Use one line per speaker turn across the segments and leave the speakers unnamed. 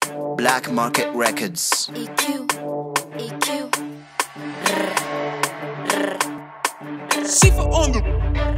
Black Market Records.
EQ, EQ.
Sifa on the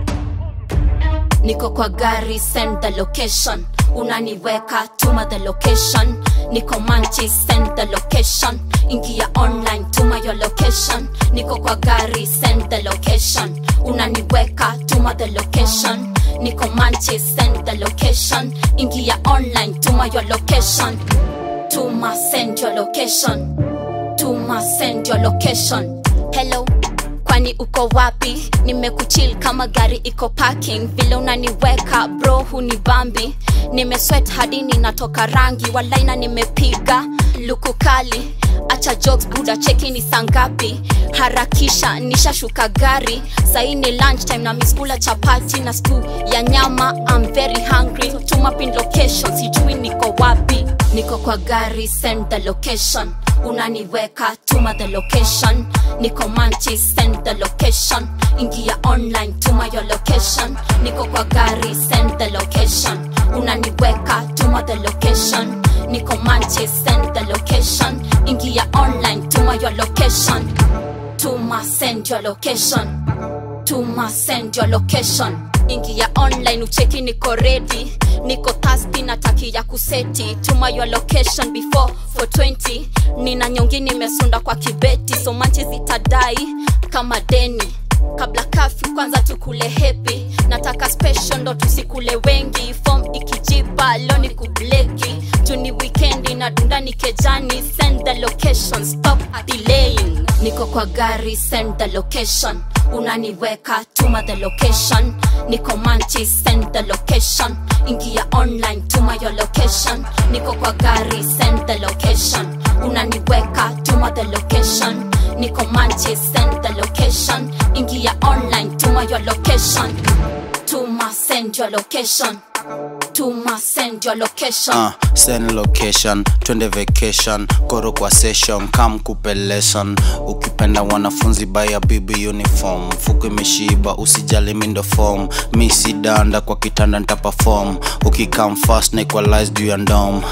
Niko kwa gari, send the location. Unaniweka, tuma the location. Niko Manchi, send the location. Ingia online, tuma your location. Niko kwa gari, send the location. Unaniweka, tuma the location. Niko Manchi, send the location. Ingia online, tuma your location. Tuma, send your location. Tuma, send your location. Hello, kwani uko wapi nimekuchill kama gari iko parking vile unaniweka bro huni bambi nimeswet hadi ninatoka rangi walaina nimepiga luku kali acha jokes buda cheki ni sangapi harakisha nishashuka gari sahii ni lunch time na miskula chapati na stu ya nyama I'm very hungry tuma pin location sijui niko wapi niko kwa gari send the location unaniweka tuma the location niko manchi send the location ingia online tuma your location niko kwa gari send the location unaniweka tuma the location niko manchi send the location ingia online tuma your location tuma send your location tuma send your location ingia online ucheki niko ready niko thirsty nataki ya kuseti tuma your location before for 20 nina nyongi nimesunda kwa kibeti so manchi zitadai kama deni kabla kafyu kwanza tukule hepi nataka special ndo tusikule wengi fom ikijipa leo ni kubleki juni wikendi na dunda ni kejani send the location stop delaying niko kwa gari send the location unaniweka tuma the location niko manchi send the location ingia online tuma your location niko kwa gari send the location unaniweka tuma the location niko manchi send the location ingia online tuma your location tuma send your location tuma send your location
Uh, send location, twende vacation, koro kwa session, kam kupe lesson. Ukipenda wanafunzi baya bibi uniform, fuku imeshiba, usijali mindo form. Mi si danda kwa kitanda nita perform, ukikam fast na equalize juu ya ndom.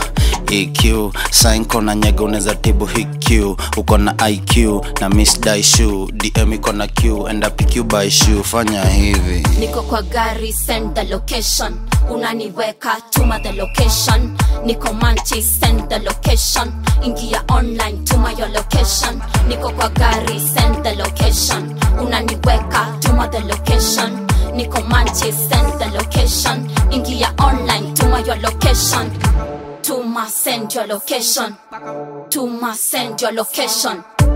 EQ, sign kona nyega unaweza tibu HQ, uko na IQ na miss die shoe, DM iko na Q, enda PQ by shoe, fanya hivi.
niko kwa gari send the location unaniweka tuma the location niko manchi send the location ingia online tuma your location niko kwa gari send the location unaniweka tuma the location niko manchi send the location ingia online tuma your location tuma send your location tuma send your location